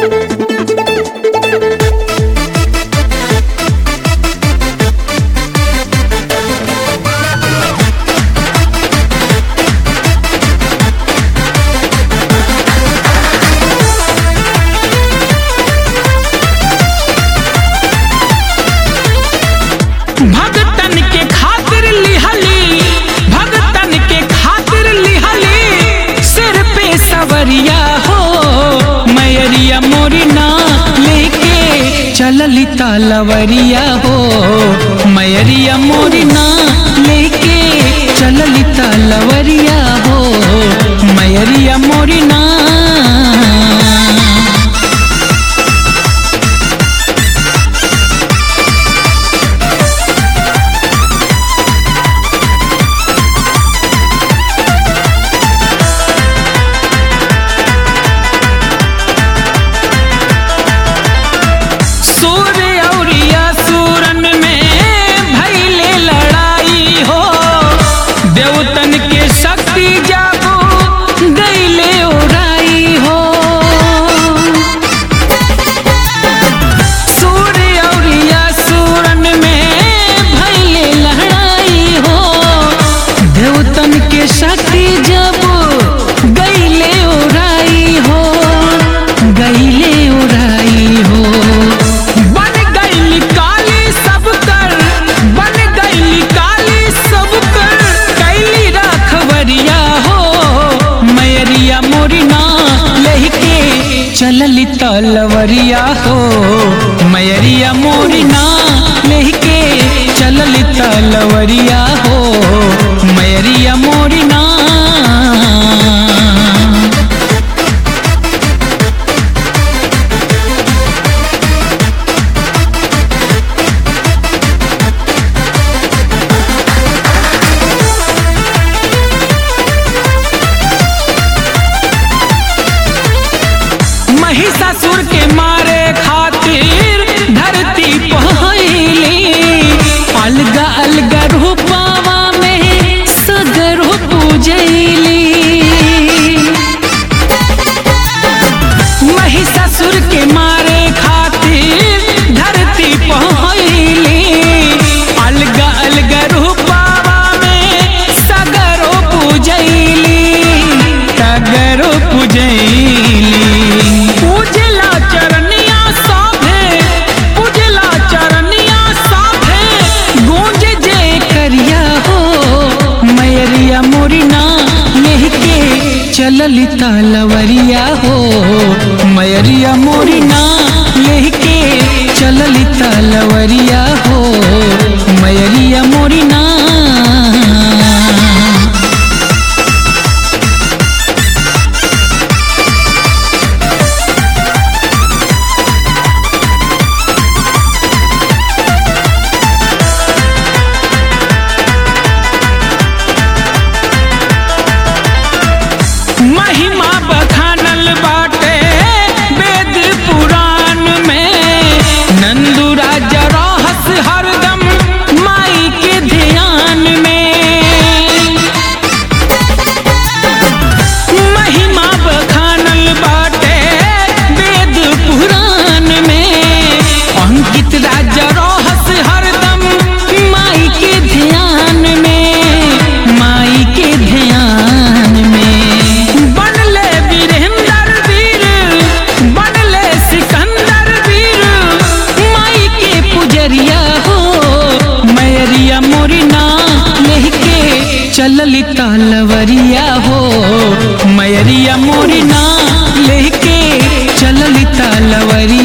भगतन के खातिर लिहली भगतन के खातिर लिहली सिर पे सवरिया हो मैरिया मोरी ना लेके चलली तालवरिया हो मैरिया मोरी ना लेके चलली तालवरिया हो मैरिया मोरी ना सूर्य औरिया सूरन में भैले लड़ाई हो देवतन के शक्ति जागो गईले उड़ाई हो सूर्य औरिया सूरन में भैले लड़ाई हो देवतन के शक्ति जब गईले उड़ाई हो गईले उड़ाई हो बन गईली काली सब कर बन गईली काली सब कर कैली रखवरिया हो मैरिया मोरी ना लहके चलली तलवरिया हो मैरिया मोरी ना लहके चलली तलवरिया हो मैरिया मोरी ना महिषासुर के मारे खातिर धरती पहली अलगा अलगा रूपावा में सगर पूजैली महिषासुर के मारे खातिर धरती पहली अलगा अलगा रूपावा में सगरो पूजैली सगरो पूजैली पूजला चरनिया साभे पूजला चरनिया साभे गूंज जे करिया हो मैरिया मोरी ना लेके चलली तालवरिया हो मैरिया मोरी ना लेके चलली तालवरिया हो मैरिया मोरी ना महिमा बखानल बाटे वेद पुराण में नंदू राजा रहस हरदम माई के ध्यान में महिमा बखानल बाटे वेद पुराण में अंकित राजा रहस हरदम माई के ध्यान में माई के ध्यान में बनले वीरेंद्र वीर बनले सिकंदर वीर माई के पुजरिया हो मैरिया मोरी ना लेके चलली तालवरिया हो मैरिया मोरी ना लेके चलली तालवरिया